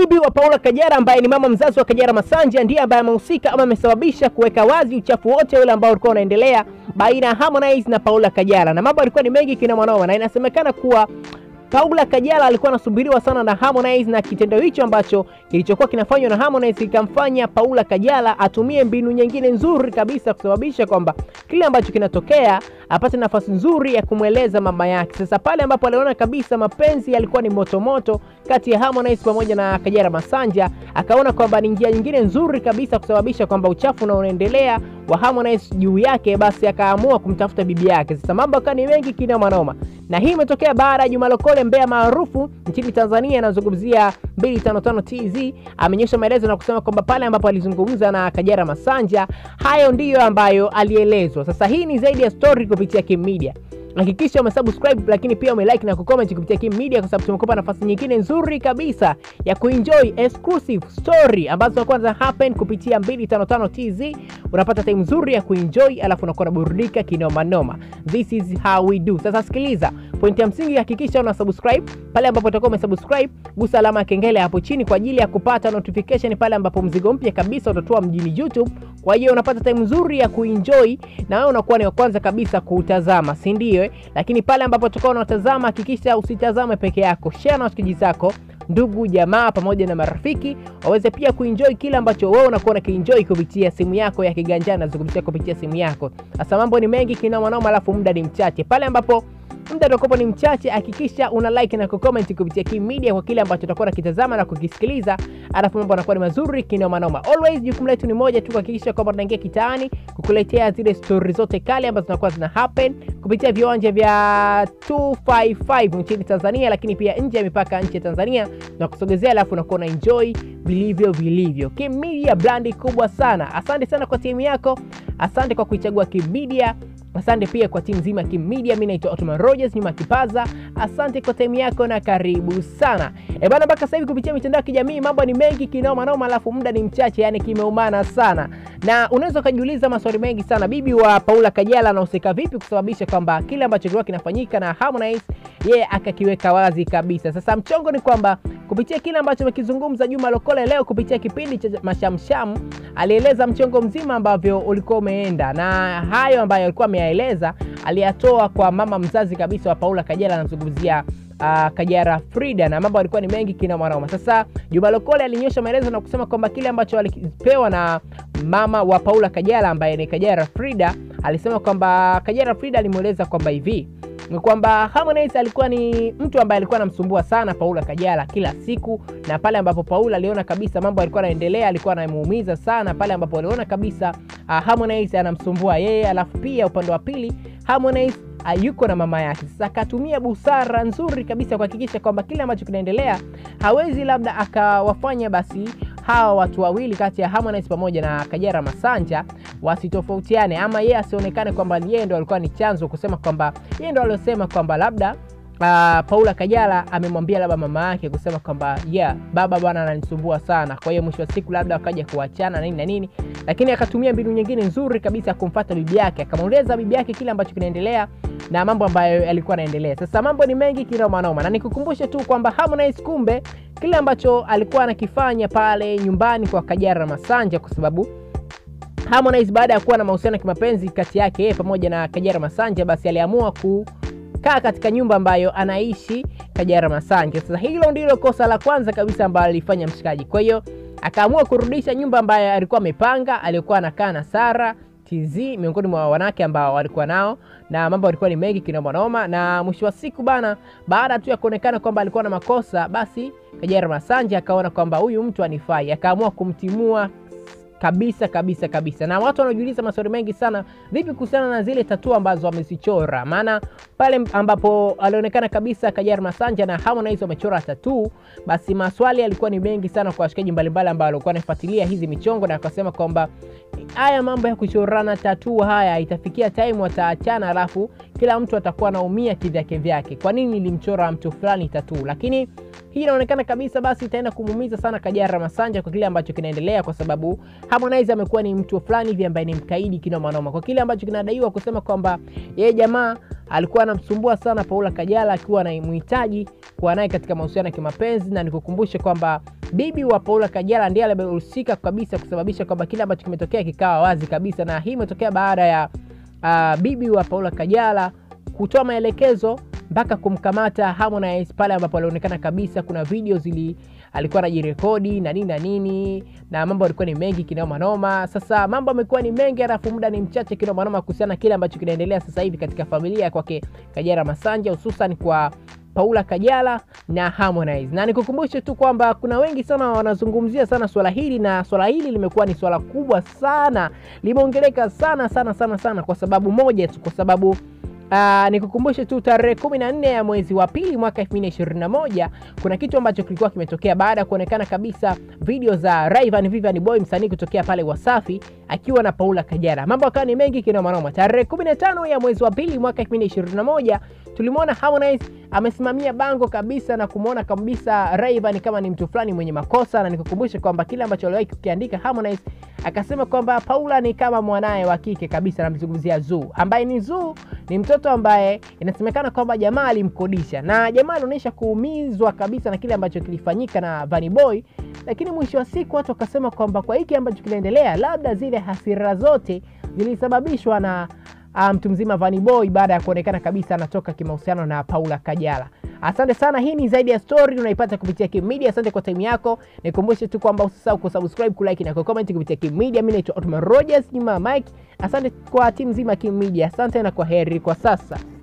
bibi wa Paula Kajala ambaye ni mama mzazi wa Kajala Masanja ndiye ambaye amehusika ama amesababisha kuweka wazi uchafu wote ule ambao ulikuwa unaendelea baina ya Harmonize na Paula Kajala, na mambo yalikuwa ni mengi kina mwanoma, na inasemekana kuwa Paula Kajala alikuwa anasubiriwa sana na Harmonize na kitendo hicho ambacho kilichokuwa kinafanywa na Harmonize kikamfanya Paula Kajala atumie mbinu nyingine nzuri kabisa kusababisha kwamba kile ambacho kinatokea apate nafasi nzuri ya kumweleza mama yake. Sasa pale ambapo aliona kabisa mapenzi yalikuwa ni motomoto kati ya Harmonize pamoja na Kajala Masanja, akaona kwamba ni njia nyingine nzuri kabisa kusababisha kwamba uchafu unaoendelea wa Harmonize juu yake, basi akaamua kumtafuta bibi yake. Sasa mambo akawa ni mengi kina manoma, na hii imetokea baada ya Juma Lokole mbea maarufu nchini Tanzania, anazungumzia 255 TZ, amenyesha maelezo na kusema kwamba pale ambapo alizungumza na Kajala Masanja, hayo ndiyo ambayo alielezwa. Sasa hii ni zaidi ya story kupitia Kim Media. Hakikisha umesubscribe lakini pia umelike na kucomment kupitia Kim Media kwa sababu tumekupa nafasi nyingine nzuri kabisa ya kuenjoy exclusive story ambazo zinakuwa zina happen kupitia 255 TZ. Unapata time nzuri ya kuenjoy alafu unakuwa unaburudika kinoma noma. This is how we do. Sasa sikiliza, pointi ya msingi, hakikisha una subscribe pale ambapo utakuwa umesubscribe, gusa alama ya kengele hapo chini kwa ajili ya kupata notification pale ambapo mzigo mpya kabisa utatoa mjini YouTube. Kwa hiyo unapata time nzuri ya kuenjoy na wewe unakuwa ni wa kwanza kabisa kuutazama, si ndio? Lakini pale ambapo utakuwa unatazama, hakikisha usitazame peke yako, share na washikaji zako, ndugu jamaa, pamoja na marafiki waweze pia kuenjoy kile ambacho wewe unakuwa unakienjoy kupitia simu yako ya kiganjani, nazungumzia kupitia simu yako. Sasa mambo ni mengi kinoma noma, alafu muda ni mchache. Pale ambapo muda utakuwa ni mchache, hakikisha una like na kucomment kupitia Kim Media kwa kile ambacho utakuwa unakitazama na kukisikiliza, alafu mambo yanakuwa ni mazuri kinoma noma. Always jukumu letu ni moja tu, kuhakikisha kwamba tunaingia kitaani kukuletea zile story zote kali ambazo zinakuwa zina happen kupitia viwanja vya 255 nchini Tanzania, lakini pia nje ya mipaka nchi ya Tanzania na kusogezea, alafu unakuwa na enjoy vilivyo vilivyo. Kim Media brandi kubwa sana. Asante sana kwa timu yako, asante kwa kuichagua Kim Media. Asante pia kwa timu nzima ya Kim Media. Mimi naitwa Ottoman Rogers nyuma kipaza. Asante kwa time yako na karibu sana. E bana, mpaka sasa hivi kupitia mitandao ya kijamii mambo ni mengi kinoma noma, alafu muda ni mchache, yani kimeumana sana, na unaweza ukajiuliza maswali mengi sana. Bibi wa Paula Kajala anahusika vipi kusababisha kwamba kile ambacho kilikuwa kinafanyika na Harmonize yeye akakiweka wazi kabisa. Sasa mchongo ni kwamba kupitia kile ambacho amekizungumza Juma Lokole leo kupitia kipindi cha Mashamsham, alieleza mchongo mzima ambavyo ulikuwa umeenda, na hayo ambayo alikuwa ameyaeleza aliyatoa kwa mama mzazi kabisa wa Paula Kajala, anamzungumzia uh, Kajala Frida, na mambo alikuwa ni mengi kina mwanaume. Sasa Juma Lokole alinyosha maelezo na kusema kwamba kile ambacho alipewa na mama wa Paula Kajala ambaye ni Kajala Frida, alisema kwamba Kajala Frida alimweleza kwamba hivi ni kwamba Harmonize alikuwa ni mtu ambaye alikuwa anamsumbua sana Paula Kajala kila siku, na pale ambapo Paula aliona kabisa mambo yalikuwa yanaendelea, alikuwa anamuumiza sana. Pale ambapo aliona kabisa uh, Harmonize anamsumbua yeye, alafu pia upande wa pili Harmonize uh, yuko na mama yake. Sasa akatumia busara nzuri kabisa kuhakikisha kwamba kile ambacho kinaendelea hawezi labda akawafanya basi hawa watu wawili kati ya Harmonize pamoja na Kajala Masanja wasitofautiane, ama yeye asionekane kwamba yeye ndo alikuwa ni chanzo, kusema kwamba yeye ndo aliosema kwamba labda Uh, Paula Kajala amemwambia labda mama yake kusema kwamba yeah, baba bwana ananisumbua sana, kwa hiyo mwisho wa siku labda wakaja kuachana nini na nini, lakini akatumia mbinu nyingine nzuri kabisa ya kumfuata bibi yake, akamweleza bibi yake kile ambacho kinaendelea na mambo ambayo yalikuwa yanaendelea. Sasa mambo ni mengi kinoma noma, na nikukumbushe tu kwamba Harmonize kumbe kile ambacho alikuwa anakifanya pale nyumbani kwa Kajala Masanja, kwa sababu Harmonize baada ya kuwa na mahusiano ya kimapenzi kati yake yeye pamoja na Kajala Masanja, basi aliamua ku kaa katika nyumba ambayo anaishi Kajala Masanja. Sasa hilo ndilo kosa la kwanza kabisa ambalo alifanya mshikaji. Kwa hiyo akaamua kurudisha nyumba ambayo alikuwa amepanga, aliyokuwa anakaa na Sara TZ, miongoni mwa wanawake ambao walikuwa nao, na mambo yalikuwa ni mengi kinoma noma, na mwisho wa siku bana, baada tu ya kuonekana kwamba alikuwa na makosa, basi Kajala Masanja akaona kwamba huyu mtu anifai, akaamua kumtimua kabisa kabisa kabisa. Na watu wanajiuliza maswali mengi sana, vipi kuhusiana na zile tatua ambazo wamezichora? Maana pale ambapo alionekana kabisa Kajala Masanja na Harmonize wamechora tatuu, basi maswali yalikuwa ni mengi sana kwa washikaji mbalimbali ambao walikuwa wanafuatilia hizi michongo, na akasema kwamba haya mambo ya kuchorana tatuu haya itafikia time wataachana, alafu kila mtu atakuwa anaumia kivyake vyake. Kwa nini nilimchora mtu fulani tatuu? Lakini hii inaonekana kabisa basi itaenda kumuumiza sana Kajala Masanja kwa kile ambacho kinaendelea, kwa sababu Harmonize amekuwa ni mtu fulani hivi ambaye ni mkaidi kinoma noma, kwa kile ambacho kinadaiwa kusema kwamba yeye jamaa alikuwa anamsumbua sana Paula Kajala akiwa anamhitaji kuwa naye katika mahusiano ya kimapenzi, na nikukumbushe kwamba bibi wa Paula Kajala ndiye aliyehusika kabisa kusababisha kwamba kile ambacho kimetokea kikawa wazi kabisa, na hii imetokea baada ya uh, bibi wa Paula Kajala kutoa maelekezo mpaka kumkamata Harmonize pale ambapo alionekana kabisa kuna video zili alikuwa anajirekodi na nini na nini na mambo alikuwa ni mengi kinoma noma. Sasa mambo amekuwa ni mengi, alafu muda ni mchache kinoma noma kuhusiana na kile ambacho kinaendelea sasa hivi katika familia kwake Kajala Masanja, hususan kwa Paula Kajala na Harmonize. Na nikukumbushe tu kwamba kuna wengi sana wanazungumzia sana swala hili, na swala hili limekuwa ni swala kubwa sana, limeongeleka sana sana sana sana kwa sababu moja tu, kwa sababu Uh, nikukumbushe tu tarehe kumi na nne ya mwezi wa pili mwaka 2021 kuna kitu ambacho kilikuwa kimetokea baada ya kuonekana kabisa video za Rayvanny Vivian Boy msanii kutokea pale Wasafi akiwa na Paula Kajala. Mambo akawa ni mengi kinoma noma. Tarehe 15 ya mwezi wa pili mwaka 2021 tulimwona Harmonize amesimamia bango kabisa na kumwona kabisa Rayvanny kama ni mtu fulani mwenye makosa, na nikukumbushe kwamba kile ambacho aliwahi kukiandika Harmonize akasema kwamba Paula ni kama mwanaye wa kike kabisa, namzungumzia Zuu ambaye ni Zuu ni mtoto ambaye inasemekana kwamba jamaa alimkodisha na jamaa alionyesha kuumizwa kabisa na kile ambacho kilifanyika na Vanny Boy, lakini mwisho wa siku watu wakasema kwamba kwa hiki ambacho kinaendelea, labda zile hasira zote zilisababishwa na mtu um, mzima Vanny Boy baada ya kuonekana kabisa anatoka kimahusiano na Paula Kajala. Asante sana, hii ni zaidi ya story unaipata kupitia Kim Media. Asante kwa time yako, nikumbushe tu kwamba usisahau kusubscribe, kulike na kucomment kupitia Kim Media. Mimi naitwa Otman Rogers nyuma ya Mike. Asante kwa timu nzima Kim Media, asante na kwa heri kwa sasa.